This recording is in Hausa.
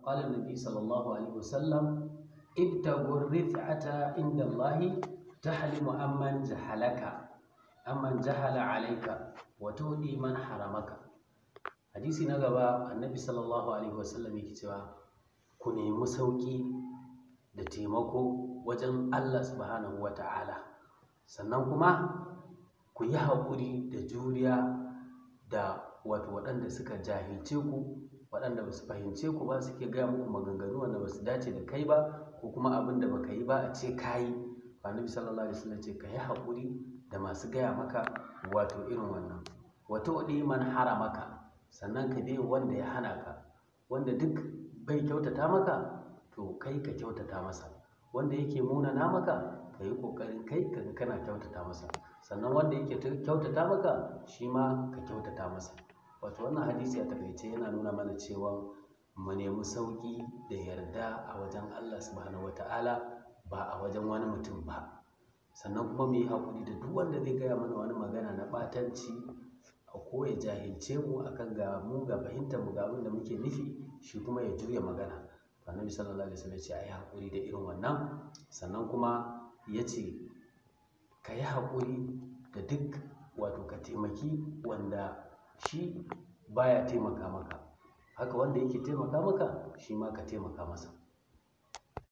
qala an-nabi sallallahu alaihi wasallam ibtagu rif'ata inda Allah tahlimu amman jahalaka amman jahala alayka wa tudi man haramaka hadisi na gaba annabi sallallahu alaihi wasallam yake cewa ku nemi sauki da taimako wajen Allah subhanahu wata'ala sannan kuma ku yi haƙuri da juriya da wato waɗanda suka jahilce ku waɗanda ba su fahimce ku ba suke gaya muku maganganu wanda ba su dace da kai ba ko kuma abin da baka yi ba a ce ka yi annabi sallallahu alaihi wasallam ce ka yi haƙuri da masu gaya maka wato irin wannan wato wadi man haramaka sannan ka bi wanda ya hana ka wanda duk bai kyautata maka to kai ka kyautata masa wanda yake munana maka ka yi ƙoƙarin kai ka kana kyautata masa sannan wanda yake kyautata maka shi ma ka kyautata masa wato wannan hadisi a takaice yana nuna mana cewa mu nemi sauƙi da yarda a wajen Allah subhanahu wata'ala ba a wajen wani mutum ba sannan kuma mu yi haƙuri da duk wanda zai gaya mana wani magana na ɓatanci a ko ya jahilce mu akan ga mu ga fahimtar mu ga abin da muke nufi shi kuma ya juya magana annabi sallallahu alaihi wasallam ya ce ayi haƙuri da irin wannan sannan kuma ya ce ka yi haƙuri da duk wato ka taimaki wanda shi baya taimaka maka haka wanda yake taimaka maka shi ma ka taimaka masa